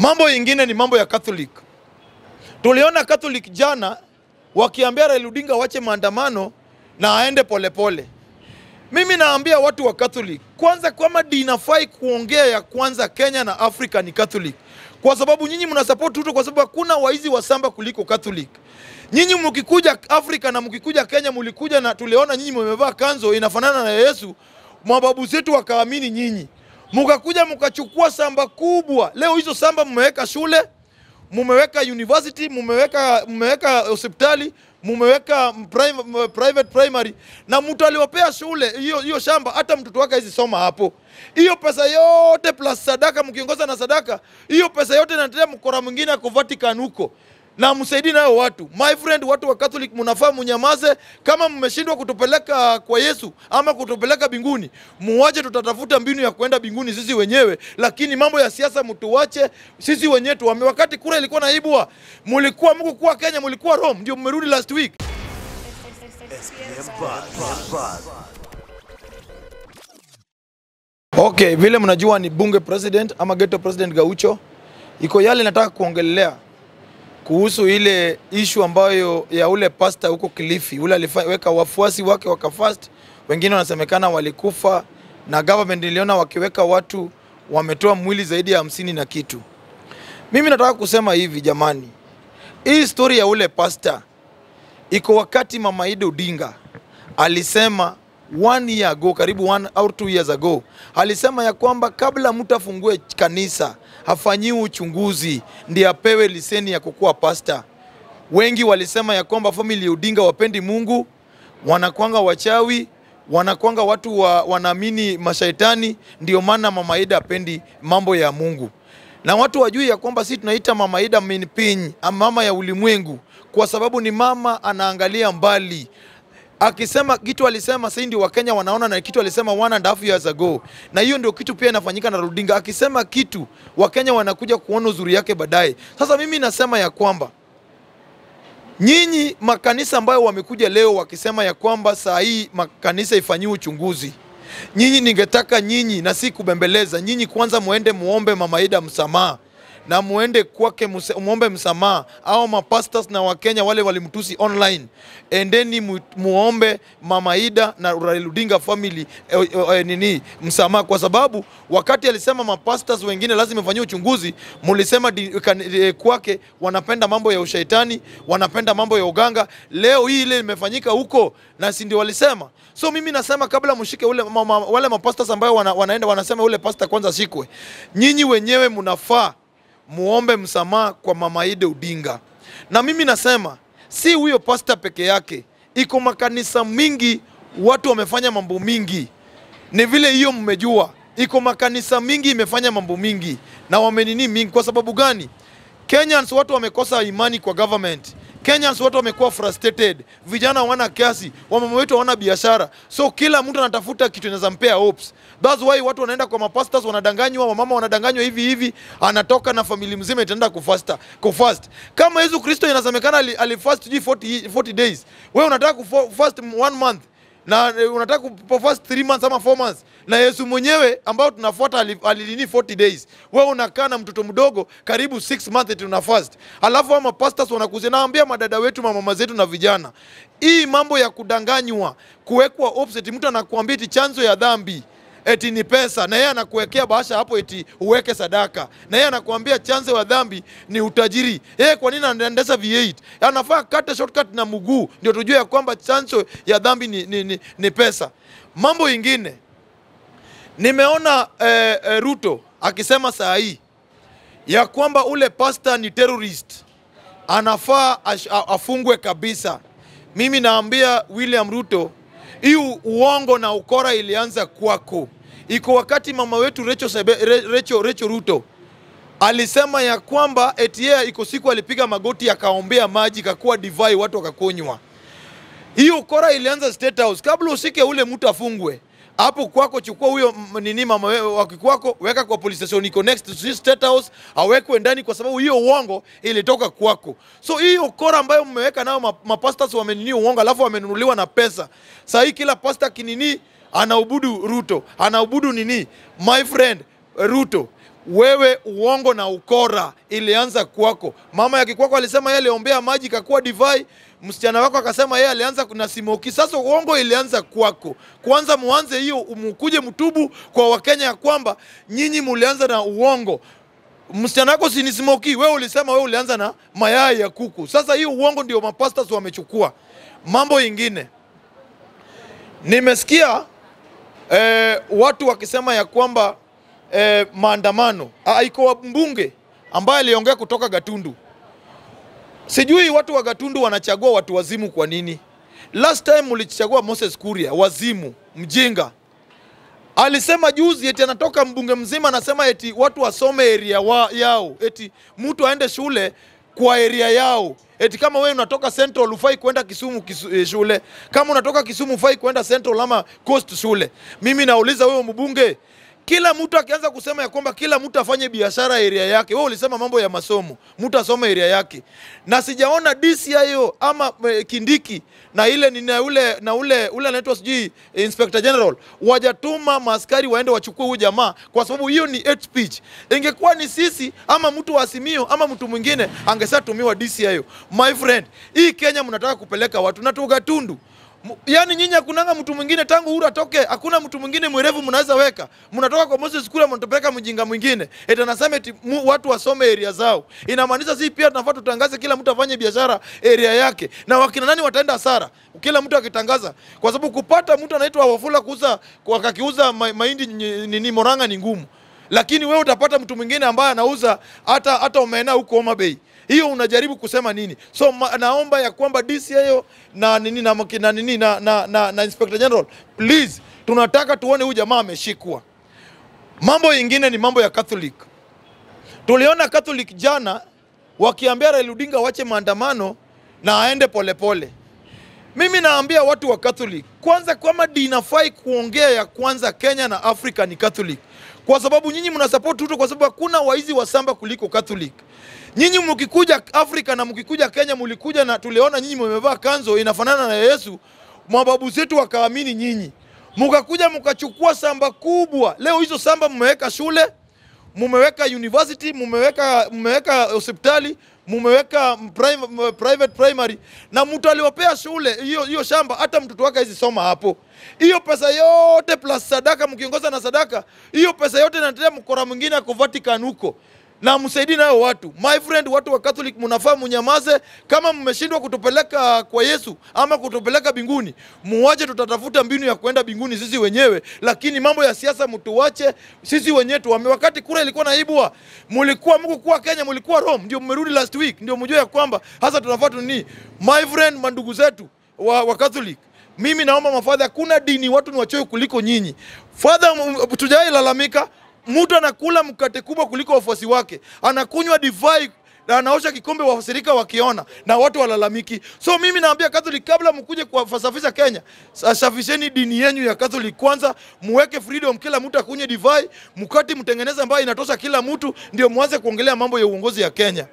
Mambo ingine ni mambo ya Catholic. Tuliona Catholic jana wakiambia Raila Odinga wache maandamano na aende polepole pole. Mimi naambia watu wa Catholic kwanza, kama dinafai kuongea ya kwanza Kenya na Afrika ni Catholic, kwa sababu nyinyi mna support Ruto, kwa sababu hakuna waizi wa samba kuliko Catholic. Nyinyi mkikuja Afrika na mkikuja Kenya, mlikuja na tuliona nyinyi mmevaa kanzo inafanana na Yesu, mababu zetu wakaamini nyinyi, mkakuja mkachukua samba kubwa. Leo hizo samba mmeweka shule, mumeweka university, mumeweka mumeweka hospitali, mumeweka private, private primary na mtu aliwapea shule hiyo hiyo shamba, hata mtoto wake hizi soma hapo. Hiyo pesa yote plus sadaka, mkiongoza na sadaka, hiyo pesa yote inatetea mkora mwingine ako Vatican huko na msaidii nayo watu. My friend, watu wa Catholic mnafaa munyamaze. Kama mmeshindwa kutupeleka kwa Yesu ama kutupeleka binguni, muwache, tutatafuta mbinu ya kuenda binguni sisi wenyewe, lakini mambo ya siasa mtuwache sisi wenyewe tuame. Wakati kura ilikuwa naibwa, mulikuwa mko kuwa Kenya, mulikuwa Rome, ndio mmerudi last week. Okay, vile mnajua ni bunge president ama ghetto president Gaucho, iko yale nataka kuongelea kuhusu ile ishu ambayo ya ule pasta huko Kilifi, ule aliweka wafuasi wake wakafast, wengine wanasemekana walikufa, na government iliona wakiweka watu wametoa mwili zaidi ya hamsini na kitu. Mimi nataka kusema hivi jamani, hii story ya ule pasta iko wakati Mama Ida Odinga alisema one year ago, karibu one or two years ago, alisema ya kwamba kabla mtu afungue kanisa hafanyiwi uchunguzi ndiye apewe liseni ya kukuwa pasta. Wengi walisema ya kwamba family ya Odinga wapendi Mungu, wanakwanga wachawi, wanakwanga watu wa, wanaamini mashaitani, ndio maana Mama Ida apendi mambo ya Mungu na watu wajui ya kwamba sisi tunaita Mama Ida Minpiny, mama ya ulimwengu, kwa sababu ni mama anaangalia mbali akisema kitu alisema sasa ndio Wakenya wanaona na kitu alisema one and a half years ago, na hiyo ndio kitu pia inafanyika na Odinga. Akisema kitu Wakenya wanakuja kuona uzuri yake baadaye. Sasa mimi nasema ya kwamba nyinyi makanisa ambayo wamekuja leo wakisema ya kwamba saa hii makanisa ifanyiwe uchunguzi, nyinyi ningetaka nyinyi, na si kubembeleza nyinyi, kwanza muende muombe Mama Ida msamaha na muende kwake muombe msamaha, au mapastors na Wakenya wale walimtusi online, endeni mu, muombe Mama Ida na Raila Odinga family eh, eh, nini msamaha, kwa sababu wakati alisema mapastors wengine lazima ifanyie uchunguzi, mulisema di, kan, eh, kwake wanapenda mambo ya ushaitani, wanapenda mambo ya uganga. Leo hii ile imefanyika huko, na si ndio walisema. So mimi nasema kabla mshike ule mama, wale mapastors ambao wana, wanaenda wanasema ule pastor kwanza shikwe, nyinyi wenyewe mnafaa muombe msamaha kwa Mama Ida Odinga. Na mimi nasema si huyo pasta peke yake, iko makanisa mingi, watu wamefanya mambo mingi. Ni vile hiyo mmejua, iko makanisa mingi imefanya mambo mingi na wamenini mingi. Kwa sababu gani? Kenyans watu wamekosa imani kwa government. Kenyans watu wamekuwa frustrated, vijana hawana kazi, wamama wetu hawana biashara, so kila mtu anatafuta kitu inaweza mpea hopes. That's why watu wanaenda kwa mapastors, wanadanganywa, wamama wanadanganywa hivi hivi, anatoka na family mzima itaenda kufasta kufast. Kama Yesu Kristo inasemekana alifast ali 40, 40 days, wewe unataka kufast one month na unataka kufast 3 months ama 4 months, na Yesu mwenyewe ambao tunafuata alilini 40 days, wewe unakaa na mtoto mdogo karibu 6 months tuna fast, alafu ama pastors wanakuzia. Naambia madada wetu, mama zetu na vijana, hii mambo ya kudanganywa, kuwekwa offset, mtu anakuambia eti chanzo ya dhambi eti ni pesa, na yeye anakuwekea bahasha hapo eti uweke sadaka, na yeye anakuambia chanzo ya dhambi ni utajiri. Yeye kwa nini anaendesha V8? Anafaa kate shortcut na mguu, ndio tujue ya kwamba chanzo ya dhambi ni, ni, ni, ni pesa. Mambo ingine nimeona eh, eh, Ruto akisema saa hii ya kwamba ule pasta ni terrorist, anafaa afungwe kabisa. Mimi naambia William Ruto hii uongo na ukora ilianza kwako. Iko wakati mama wetu Recho, Sebe, Recho, Recho Ruto alisema ya kwamba eti yeye iko siku alipiga magoti akaombea maji kakuwa divai watu wakakunywa. Hiyo ukora ilianza State House. Kabla usike ule mtu afungwe hapo kwako, chukua huyo nini mama wake kwako, weka kwa police station iko next to State House, awekwe ndani, kwa sababu hiyo uongo ilitoka kwako. So hiyo ukora ambayo mmeweka nayo mapastors wamenini uongo, alafu wamenunuliwa na pesa. Sasa hii kila pastor kinini anaubudu Ruto, anaubudu nini, my friend Ruto wewe uongo na ukora ilianza kwako. Mama ya kikwako alisema yeye aliombea maji kakuwa divai, msichana wako akasema yeye alianza na simoki. Sasa uongo ilianza kwako. Kwanza muanze hiyo, mkuje mtubu kwa Wakenya ya kwamba nyinyi mulianza na uongo. Msichana wako si ni smoky, wewe ulisema wewe ulianza na mayai ya kuku. Sasa hiyo uongo ndio mapastas wamechukua. Mambo ingine nimesikia eh, watu wakisema ya kwamba eh, maandamano Ah, iko mbunge ambaye aliongea kutoka Gatundu. Sijui watu wa Gatundu wanachagua watu wazimu kwa nini? Last time mlichagua Moses Kuria, wazimu, mjinga. Alisema juzi eti anatoka mbunge mzima anasema eti watu wasome area wa, yao, eti mtu aende shule kwa area yao. Eti kama wewe unatoka Central ufai kwenda Kisumu kisu, eh, shule. Kama unatoka Kisumu ufai kwenda Central ama Coast shule. Mimi nauliza wewe mbunge, kila mtu akianza kusema ya kwamba kila mtu afanye biashara area yake, wewe ulisema mambo ya masomo, mtu asome area yake, na sijaona DCIO ama eh, Kindiki na ile ni na ule na ule ule anaitwa sijui eh, Inspector General wajatuma maaskari waende wachukue huyu jamaa, kwa sababu hiyo ni hate speech. Ingekuwa ni sisi ama mtu wa Azimio ama mtu mwingine angesatumiwa DCIO. My friend, hii Kenya mnataka kupeleka watu na Tugatundu M- Yaani nyinyi hakunanga mtu mwingine tangu Uhuru atoke, hakuna mtu mwingine mwerevu mnaweza weka. Mnatoka kwa Moses Kula mnatupeleka mjinga mwingine. Eti anasema eti mu, watu wasome area zao. Inamaanisha sisi pia tunafaa tutangaze kila mtu afanye biashara area yake. Na wakina nani wataenda hasara? Kila mtu akitangaza. Kwa sababu kupata mtu anaitwa Wafula kuuza kwa akakiuza ma, mahindi nye- nini Moranga ni ngumu. Lakini wewe utapata mtu mwingine ambaye anauza hata hata omena huko Homa Bay hiyo unajaribu kusema nini? So ma, naomba ya kwamba DCIO na nini na, maki- na, nini, na, na, na, na Inspector General please, tunataka tuone huyu jamaa ameshikwa. Mambo yingine ni mambo ya Catholic. Tuliona Catholic jana wakiambia Raila Odinga wache maandamano na aende polepole pole. Mimi naambia watu wa Catholic kwanza, kama dinafai kuongea ya kwanza Kenya na Afrika ni Catholic, kwa sababu nyinyi mna support Ruto, kwa sababu hakuna waizi wa samba kuliko Catholic. Nyinyi mkikuja Afrika na mkikuja Kenya, mlikuja na tuliona nyinyi mmevaa kanzo inafanana na Yesu, mababu zetu wakaamini nyinyi, mkakuja mkachukua samba kubwa. Leo hizo samba mmeweka shule mumeweka university, mumeweka mumeweka hospitali, mumeweka private, private primary na mtu aliwapea shule hiyo hiyo shamba, hata mtoto wake hizi soma hapo. Hiyo pesa yote plus sadaka, mkiongoza na sadaka, hiyo pesa yote inatetea mkora mwingine ako Vatican huko na msaidii nayo watu. My friend, watu wa Catholic mnafaa munyamaze. Kama mmeshindwa kutupeleka kwa Yesu ama kutupeleka binguni, muwache, tutatafuta mbinu ya kwenda binguni sisi wenyewe, lakini mambo ya siasa mtuwache sisi wenyewe tuame. Wakati kura ilikuwa naibwa, mulikuwa mko kuwa Kenya, mulikuwa Rome, ndio mmerudi last week, ndio mjue ya kwamba hasa tunafaa tuni. My friend, mandugu zetu wa, wa Catholic mimi naomba mafadha, hakuna dini watu ni wachoyo kuliko nyinyi. Fadha, tujawai lalamika mtu anakula mkate kubwa kuliko wafuasi wake, anakunywa divai na anaosha kikombe wafasirika wakiona na watu walalamiki. So mimi naambia Catholic, kabla mkuje kuwasafisha Kenya, safisheni dini yenu ya Catholic kwanza, muweke freedom, kila mtu akunywe divai, mkati mtengeneze ambayo inatosha kila mtu, ndio mwanze kuongelea mambo ya uongozi ya Kenya.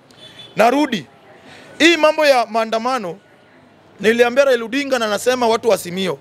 Narudi hii mambo ya maandamano, niliambia Raila Odinga na nasema watu wasimio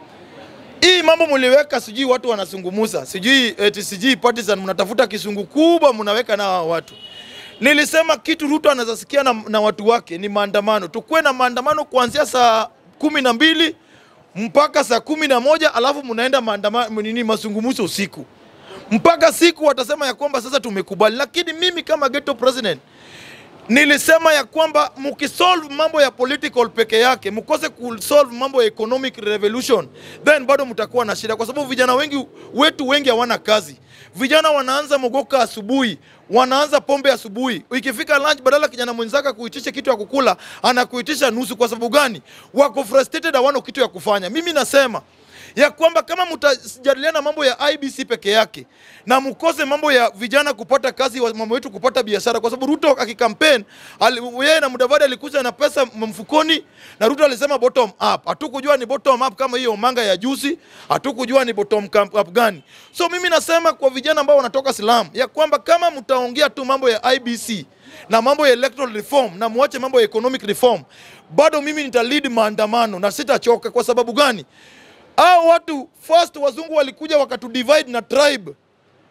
hii mambo mliweka, sijui watu wanasungumuza, sijui eti sijui partisan, mnatafuta kisungu kubwa mnaweka na hawa watu. Nilisema kitu Ruto anaweza sikia na, na watu wake ni maandamano. Tukuwe na maandamano kuanzia saa kumi na mbili mpaka saa kumi na moja alafu mnaenda maandamano nini, masungumuzo usiku mpaka siku watasema ya kwamba sasa tumekubali. Lakini mimi kama ghetto president nilisema ya kwamba mkisolve mambo ya political peke yake, mkose kusolve mambo ya economic revolution, then bado mtakuwa na shida, kwa sababu vijana wengi wetu wengi hawana kazi. Vijana wanaanza mogoka asubuhi, wanaanza pombe asubuhi. Ikifika lunch, badala kijana mwenzake kuitisha kitu ya kukula, anakuitisha nusu. Kwa sababu gani? Wako frustrated, hawana kitu ya kufanya. Mimi nasema ya kwamba kama mtajadiliana mambo ya IBC peke yake na mkose mambo ya vijana kupata kazi, wa mama wetu kupata biashara, kwa sababu Ruto akikampaign yeye na Mudavadi alikuja na pesa mfukoni, na Ruto alisema bottom up. Hatukujua ni bottom up kama hiyo manga ya juzi, hatukujua ni bottom up gani. So mimi nasema kwa vijana ambao wanatoka Islam ya kwamba kama mtaongea tu mambo ya IBC na mambo ya electoral reform na muache mambo ya economic reform, bado mimi nitalead maandamano na sitachoka. Kwa sababu gani? Hao watu first wazungu walikuja wakatu divide na tribe.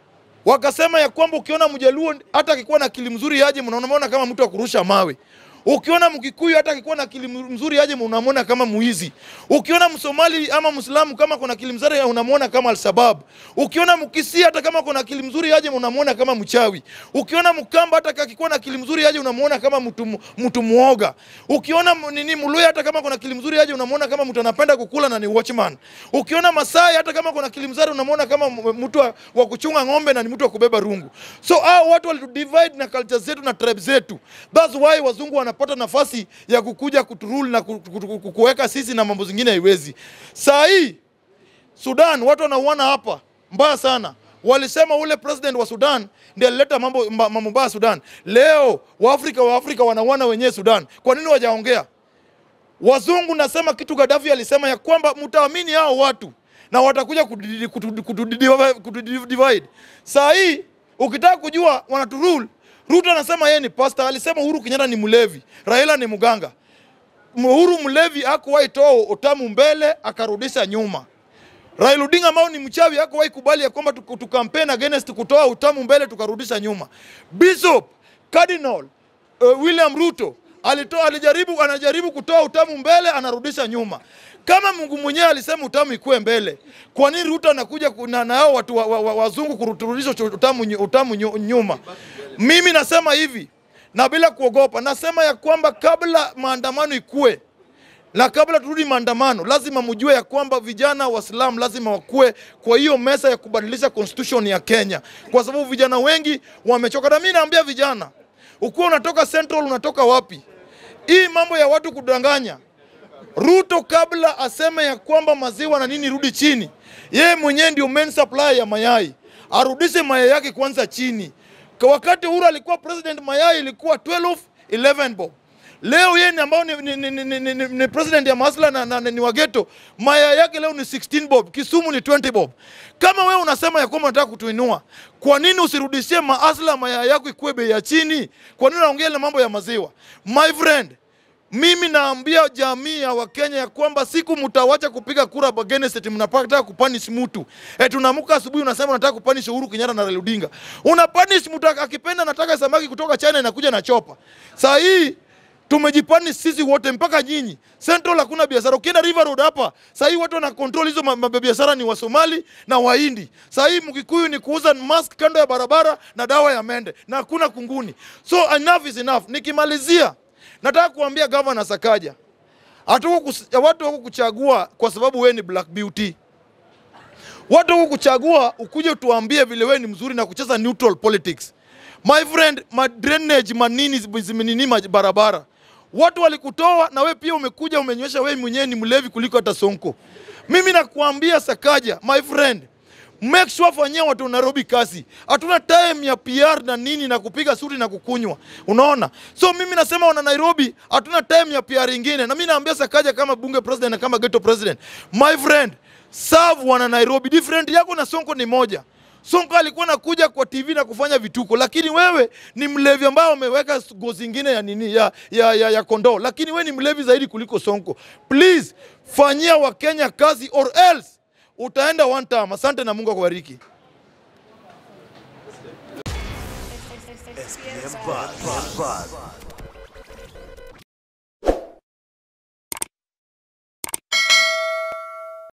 wakasema ya kwamba ukiona Mjaluo hata akikuwa na akili mzuri aje, mnaona kama mtu wa kurusha mawe. Ukiona Mkikuyu hata akikuwa na akili mzuri aje, unamwona kama muizi. Ukiona Msomali ama Muislamu kama kuna akili mzuri, unamwona kama Alshabab. Ukiona Mkisii hata kama kuna akili mzuri aje, unamwona kama mchawi. Ukiona Mkamba hata akikuwa na akili mzuri aje, unamwona kama mtu mtu muoga. Ukiona nini Mluya hata kama kuna akili mzuri aje, unamwona kama mtu anapenda kukula na ni watchman. Ukiona Masai hata kama kuna akili mzuri, unamwona kama mtu wa, wa kuchunga ng'ombe na ni mtu wa kubeba rungu. So hao watu walitudivide na culture zetu na tribe zetu. That's why wazungu wana wanapata nafasi ya kukuja kuturule na kuweka sisi na mambo zingine haiwezi. Saa hii Sudan watu wanauana hapa mbaya sana. Walisema ule president wa Sudan ndiye alileta mambo mambo mbaya Sudan. Leo Waafrika wa Afrika wanauana wenyewe Sudan. Kwa nini wajaongea? Wazungu nasema kitu Gaddafi alisema ya kwamba mtaamini hao watu na watakuja kutudivide. Saa hii ukitaka kujua wanaturule Ruto anasema yeye ni pastor, alisema Uhuru Kenyatta ni mlevi, Raila ni mganga. Uhuru mlevi hakuwahi toa utamu mbele akarudisha nyuma. Raila Odinga ambao ni mchawi hakuwahi kubali ya kwamba tukampeni against kutoa utamu mbele tukarudisha nyuma. Bishop Cardinal uh, William Ruto alitoa, alijaribu, anajaribu kutoa utamu mbele anarudisha nyuma. Kama Mungu mwenyewe alisema utamu ikue mbele, kwa nini Ruto anakuja na nao watu wa, wa, wa, wazungu kurudisha utamu, utamu nyuma? Mimi nasema hivi na bila kuogopa, nasema ya kwamba kabla maandamano ikue na kabla turudi maandamano, lazima mjue ya kwamba vijana Waislamu lazima wakue kwa hiyo meza ya kubadilisha constitution ya Kenya, kwa sababu vijana wengi wamechoka. Na mimi naambia vijana, ukiwa unatoka Central, unatoka wapi, hii mambo ya watu kudanganya Ruto kabla aseme ya kwamba maziwa na nini rudi chini, yeye mwenyewe ndio main supply ya mayai, arudishe mayai yake kwanza chini. Kwa wakati Uhuru alikuwa president, mayai ilikuwa 12 11 bob. Leo yeye ambao ni, ni, ni, ni, ni, ni, ni president ya Masla na, na, na ni wageto, mayai yake leo ni 16 bob, Kisumu ni 20 bob. Kama wewe unasema ya kwamba unataka kutuinua, kwa nini usirudishie maasla mayai yako ikuwe bei ya chini? Kwa nini unaongea ile mambo ya maziwa? My friend, mimi naambia jamii ya Wakenya ya kwamba siku mtawacha kupiga kura against eti mnataka kupanish mtu. Eti unaamka asubuhi unasema unataka kupanish Uhuru Kenyatta na Raila Odinga. Unapanish mtu akipenda nataka samaki kutoka China inakuja na chopa. Saa hii tumejipanish sisi wote mpaka nyinyi. Central hakuna biashara. Ukienda River Road hapa, saa hii watu wana control hizo mabiashara ni Wasomali na Wahindi. Saa hii Mkikuyu ni kuuza mask kando ya barabara na dawa ya mende na hakuna kunguni. So enough is enough. Nikimalizia Nataka kuambia gavana Sakaja, watu wako kuchagua kwa sababu wewe ni black beauty. Watu wako kuchagua ukuje tuambie vile wewe ni mzuri na kucheza neutral politics. My friend, ma drainage manini zimenini barabara. Watu walikutoa na wewe pia umekuja umenywesha wewe mwenyewe ni mlevi kuliko hata Sonko. Mimi nakuambia Sakaja, my friend, make sure fanyia watu Nairobi kazi. Hatuna time ya PR na nini na kupiga suri na kukunywa, unaona. So mimi nasema wana Nairobi, hatuna time ya PR ingine, na mimi naambia Sakaja kama bunge president na kama ghetto president, my friend, serve wana Nairobi. Different yako na Sonko ni moja. Sonko alikuwa nakuja kwa TV na kufanya vituko, lakini wewe ni mlevi ambao umeweka gozi ingine ya nini ya, ya, ya, ya kondoo, lakini wewe ni mlevi zaidi kuliko Sonko. Please fanyia Wakenya kazi or else utaenda one time. Asante na Mungu akubariki. SPM Buzz.